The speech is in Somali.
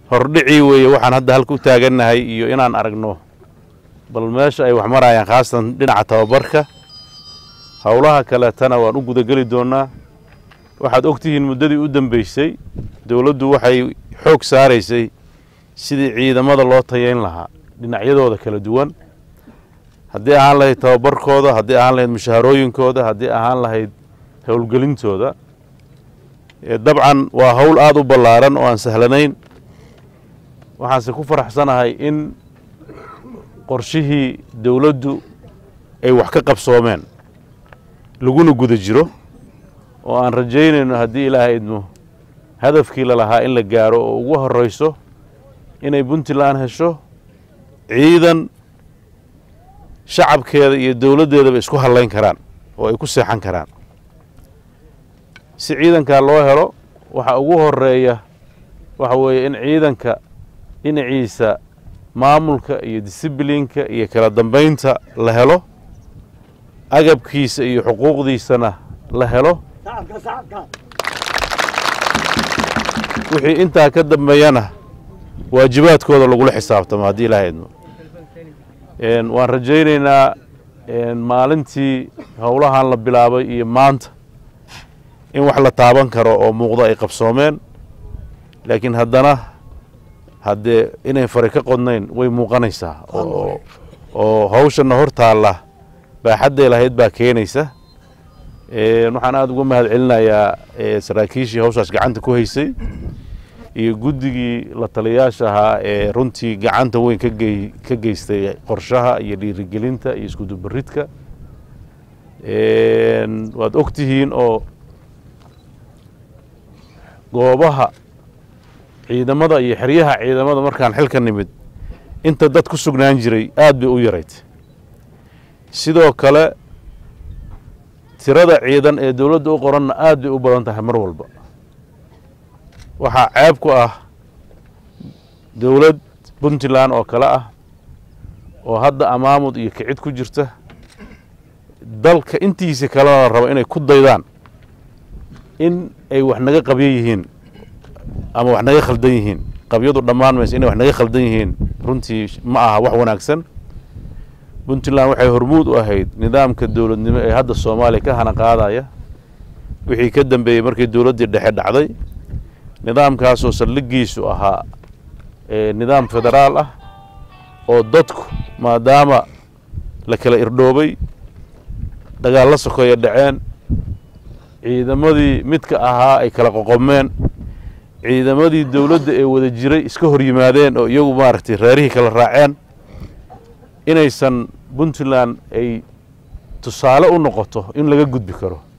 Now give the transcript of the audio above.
hordhicii weeye waxaan hadda halka u taagannahay iyo inaan aragno bal meesha ay wax marayaan khaasatan dhinaca tababarka howlaha kaleetana waan u gudageli doonnaa waxaad og tihiin muddadii u dambeysay dowladdu waxay xoog saaraysay sidii ciidamada loo tayayn lahaa dhinacyadooda kala duwan haddii ahaan lahayd tababarkooda haddii ahaan lahayd mushaharooyinkooda haddii ahaan lahayd howlgelintooda dabcan waa howl aada u ballaaran oo aan sahlanayn waxaanse ku faraxsanahay in qorshihii dowladdu ay wax ka qabsoomeen laguna guda jiro oo aan rajaynayno haddii ilaahay idmo hadafkii lalahaa in la gaaro oo ugu horrayso inay puntland hesho ciidan shacabkeeda iyo dowladdeedaba isku hadlayn karaan oo ay ku seexan karaan si ciidankaa loo helo waxa ugu horeeya waxa weeye in ciidanka dhinaciisa maamulka iyo disiblinka iyo kala dambaynta la helo agabkiisa iyo xuquuqdiisana la helo wixii intaa ka dambeeyana waajibaadkooda lagula xisaabtamo haddii ilaaha idmo waan rajaynaynaa maalintii howlahan la bilaabay iyo maanta in wax la taaban karo oo muuqdo ay qabsoomeen laakiin haddana haddee inay fari ka qodnayn way muuqanaysaa oo hawshanna hor taalla baaxadday lahayd baa keenaysa waxaan aada uga mahad celinayaa saraakiishii hawshaas gacanta ku haysay iyo guddigii la taliyaasha ahaa ee runtii gacanta weyn kagey ka geystay qorshaha iyo dhiirigelinta iyo iskudubaridka waad og tihiin oo goobaha ciidamada iyo xeryaha ciidamada markaan xilka nimid inta dad ku sugnaan jiray aad bay u yarayd sidoo kale tirada ciidan ee dowladda u qoranna aad bay u badan tahay mar walba waxaa ceeb ku ah dowlad puntland oo kale ah oo hadda amaamud iyo kicid ku jirta dalka intiisa kalena la rabo inay ku daydaan in ay wax naga qabyo yihiin ama wax naga khaldan yihiin qabyadu dhammaan mayso inay wax naga khaldan yihiin runtii ma aha wax wanaagsan puntland waxay hormuud u ahayd nidaamka dowladnimo ee hadda soomaaliya ka hana qaadaya wixii ka dambeeyey markii dowladdii dhexe dhacday nidaamkaasoo saldhigiisu ahaa nidaam federaal ah oo dadku maadaama la kala irdhoobay dagaallo sokeeya dhaceen ciidamadii midka ahaa ay kala qoqomeen ciidamadii dowladda ee wada jiray iska hor yimaadeen oo iyagu maaragtay reerihii kala raaceen inaysan puntland ay tusaale u noqoto in laga gudbi karo